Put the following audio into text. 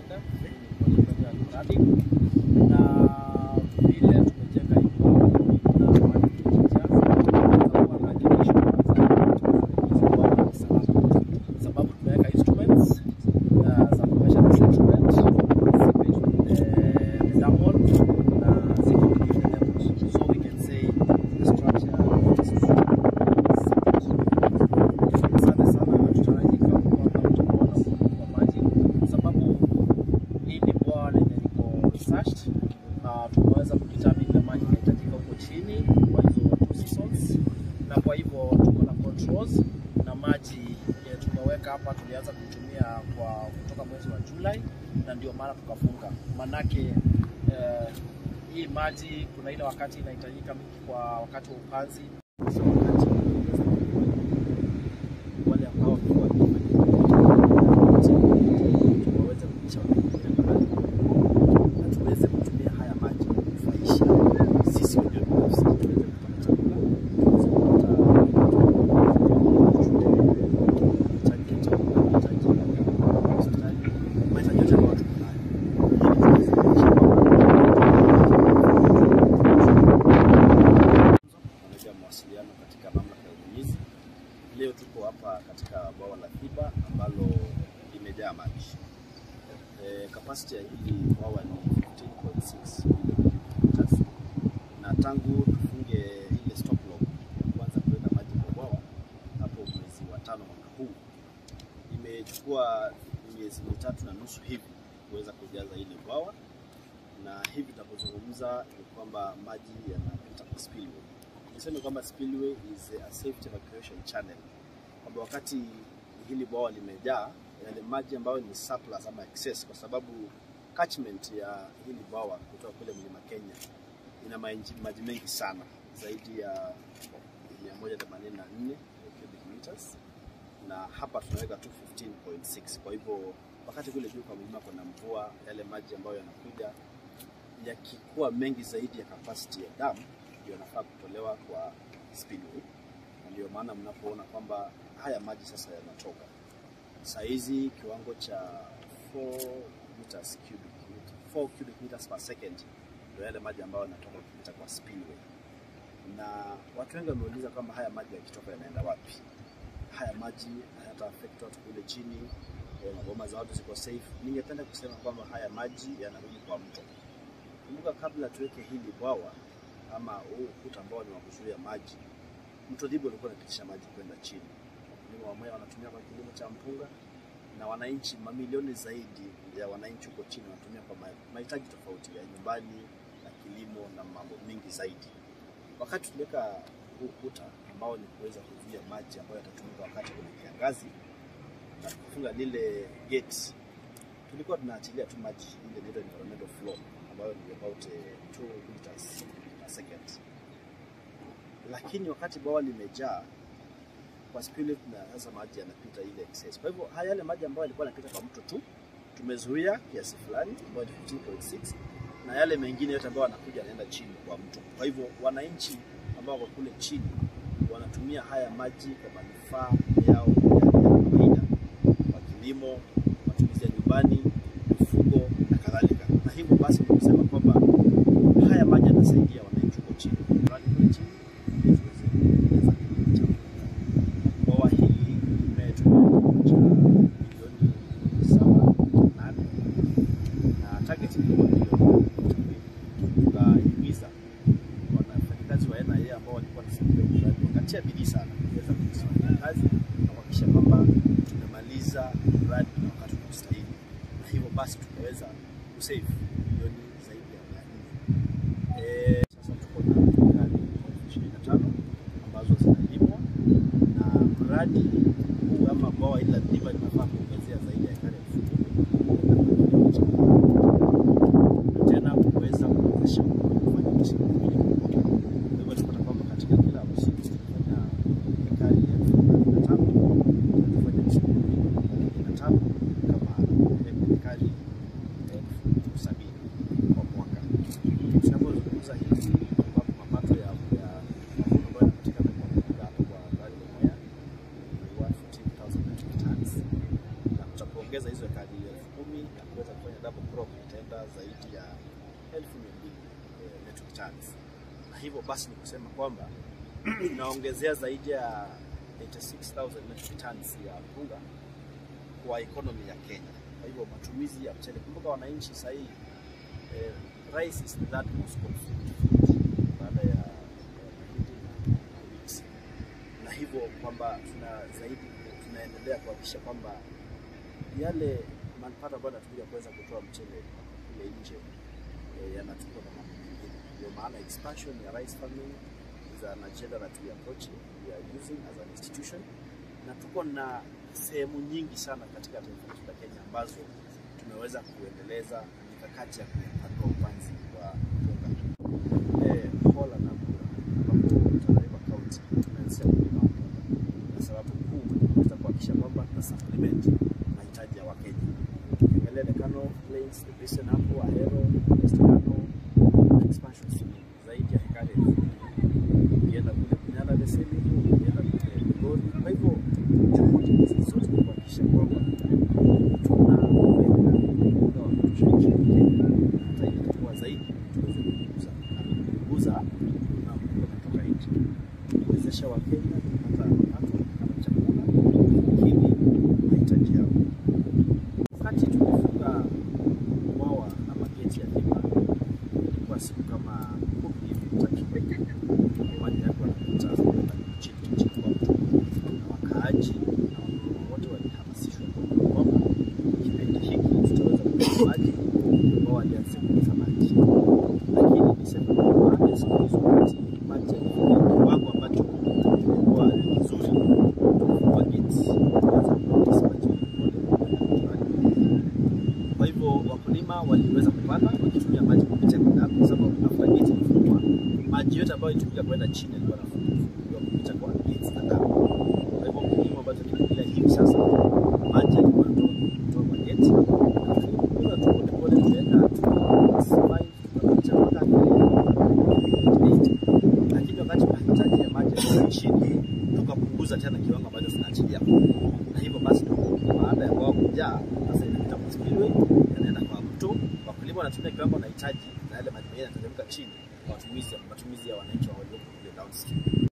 Center ili kuendelea mradi na vile tumejenga hii bwawa na maji kujaa, tutakuwa na jeshi kwanza sababu tumeweka instruments uh, za measuring instrument eh, the dam wall na ziko within the levels so we can say the structure is Asante sana, tutarajia kwamba tutakuwa na upungufu wa maji kwa sababu hii ni bwawa lenye liko researched na tumeweza kudetermine ile maji inahitajika huko chini kwa hizo two seasons, na kwa hivyo tuko na controls na maji eh, tumeweka hapa, tulianza kutumia kwa kutoka mwezi wa Julai na ndio maana tukafunga, manake eh, hii maji kuna ile wakati inahitajika mingi kwa wakati wa upanzi so wakati wale ambao walikuwa waweze kuisha mahali na tuweze kutumia haya maji kufaisha sisi wenyewe binafsi tuweze kupata chakula tuweze kupata mahitaji ya chakula, mahitaji ya hospitali, mahitaji yote ambayo tuko nayo ili tuweze kuishi Manager mawasiliano katika mamlaka ya unyunyizi. Leo tuko hapa katika bwawa la Thiba ambalo limejaa maji. E, capacity ya hili bwawa ni 15.6 million cubic meters, na tangu tufunge ile stop log ya kuanza kuweka maji kwa bwawa hapo mwezi wa tano mwaka huu, imechukua miezi mitatu na nusu hivi kuweza kujaza hili bwawa na hivi tunavyozungumza ni kwamba maji yanapita kwa spillway. Niseme kwamba spillway is a safety evacuation channel, kwamba wakati hili bwawa limejaa, yale maji ambayo ni surplus ama excess, kwa sababu catchment ya hili bwawa kutoka kule mlima Kenya ina maji, maji mengi sana zaidi ya 184 cubic meters na hapa tunaweka tu 15.6. Kwa hivyo wakati kule juu kwa mlima kuna mvua, yale maji ambayo yanakuja yakikuwa mengi zaidi ya capacity ya dam ndio yanafaa kutolewa kwa spillway, na ndio maana mnapoona kwamba haya maji sasa yanatoka saa hizi kiwango cha 4 meters cubic, 4 cubic meters per second ndio yale maji ambayo yanatoka kupita kwa spillway, na watu wengi wameuliza kwamba haya maji yakitoka yanaenda wapi? Haya maji hayata affect watu kule chini, eh, maboma za watu ziko safe. Ningependa kusema kwamba haya maji yanarudi kwa mto. Kumbuka, kabla tuweke hili bwawa ama huu ukuta ambao ni wa kuzuia maji, mto Thiba ulikuwa unapitisha maji kwenda chini. Wakulima wa Mwea wanatumia kwa kilimo cha mpunga, na wananchi mamilioni zaidi ya wananchi huko chini wanatumia kwa ma- mahitaji tofauti ya nyumbani na kilimo na mambo mengi zaidi. Wakati tuliweka huu ukuta ambao ni kuweza kuzuia maji ambayo yatatumika wakati kuna kiangazi na kufunga lile gate tulikuwa tunaachilia tu maji ile inaitwa environmental flow ambayo ni about 2 liters per second, lakini wakati bwawa limejaa kwa spillway, na sasa maji yanapita ile excess. Kwa hivyo haya yale maji ambayo yalikuwa yanapita kwa mto tu tumezuia kiasi fulani ambayo ni 15.6 na yale mengine yote ambayo yanakuja yanaenda chini kwa mto. Kwa hivyo wananchi ambao wako kule chini wanatumia haya maji kwa manufaa yao ya kawaida kwa kilimo, matumizi ya nyumbani, mifugo na kadhalika. Na hivyo basi ni kusema kwamba haya maji yanasaidia wananchi huko chini, mradi kule chini ili tuweze kuendeleza kilimo cha mpunga. Bwawa hili limetumia cha milioni saba nane na target ilikuwa milioni mbili. Tukahimiza wafanyakazi wa NIA ambao walikuwa wanasimamia mradi wakatia bidii sana kuweza kusimamia kazi na kuhakikisha kwamba tumemaliza mradi na wakati unaostahili, na hivyo basi tukaweza kusave milioni zaidi ya mia nne. Eh, Sasa tuko na ekari ishirini na tano ambazo zinalimwa na mradi huu ama bwawa hili la Thiba linafaa kuongezea zaidi ya ekari elfu kumi na tena kuweza kuwezesha kufanya msimu mwingine mkubwa. Kwa hivyo tunapata kwamba katika kila msimu tunafanya ekari elfu thelathini na tano tunafanya msimu mwingine thelathini na tano kama ekari elfu sabini kwa mwaka. Tunapozungumza hivi ambapo mapato ya ya mavuno ambayo yanapatikana kwa mpunga hapo kwa mradi wa Mwea ni 114,000 metric tons na tutapoongeza hizo ekari elfu elfu kumi na kuweza kufanya double crop itaenda zaidi ya elfu mia mbili eh, metric tons, na hivyo basi ni kusema kwamba inaongezea zaidi ya 86,000 metric tons ya mpunga kwa economy ya Kenya. Kwa hivyo matumizi ya mchele, kumbuka wananchi sasa hii eh, rice is the third most consumed food baada ya ya mahindi na na wheat, na hivyo kwamba tuna zaidi tunaendelea kuhakikisha kwamba yale mapato ambayo yanatumika kuweza kutoa mchele kule nje eh, yanachukua na mambo mengine. Ndio maana expansion ya rice farming is an agenda that we approach we are using as an institution, na tuko na sehemu nyingi sana katika taifa letu la Kenya ambazo tumeweza kuendeleza mikakati ya kupanua upanzi wa mpunga. Eh, Hola na Bura ambapo Tana River County tumeanzisha kulima mpunga, na sababu kuu ni kuweza kuhakikisha kwamba tuna supplement mahitaji ya Wakenya. Ukiangalia the Kano Plains, the Basin hapo, Ahero, West Kano, na expansion swimming zaidi ya hekari elfu mbili. Ukienda kule Bunyala the same hivyo, ukienda kule Migori. Kwa hivyo juhudi hizi zote ni kuhakikisha kwamba tunaweka mpunga wa kutosha nchini Kenya, na hata ile itakuwa zaidi tuweze kupunguza na kupunguza na mpunga kutoka nje, kuwezesha Wakenya kupata mapato kama chakula kukidhi mahitaji yao. Wakati tumefunga bwawa ama geti ya Thika ilikuwa siku kama kumi hivi takriban, maji yalikuwa yanapita kwenda chini chini kwa mto, na wakaaji na wakulima wote walihamasishwa kwamba kipindi hiki tutaweza kupata maji ambao walianzia kupata maji, lakini niseme kwamba baada ya siku hizo, wakati maji yalifikia kiwango ambacho kilikuwa ni kizuri, tulifungua geti tukaanza kurelease maji polepole kwa hivyo wakulima waliweza kupanda wakitumia maji kupitia kwa damu, kwa sababu after gate ilifungwa, maji yote ambayo ilitumika kwenda chini yalikuwa yanafunguliwa kupita kwa gate za damu. Kwa hivyo kilimo ambacho kinaendelea hivi sasa, maji yalikuwa yanatoka kutoka kwa gate, na tulipunguza tu polepole, tukaenda survive tukapicha mpaka 2028. lakini wakati mahitaji ya maji yalikuwa chini, tukapunguza tena kiwango ambacho tunaachilia na hivyo basi baada ya bwawa kujaa sasa inapita kwa spillway yanaenda kwa mto. Wakulima wanatumia kiwango wanahitaji, na yale maji mengine yanateremka chini kwa matumizi matumizi ya wananchi wa walioko kule downstream.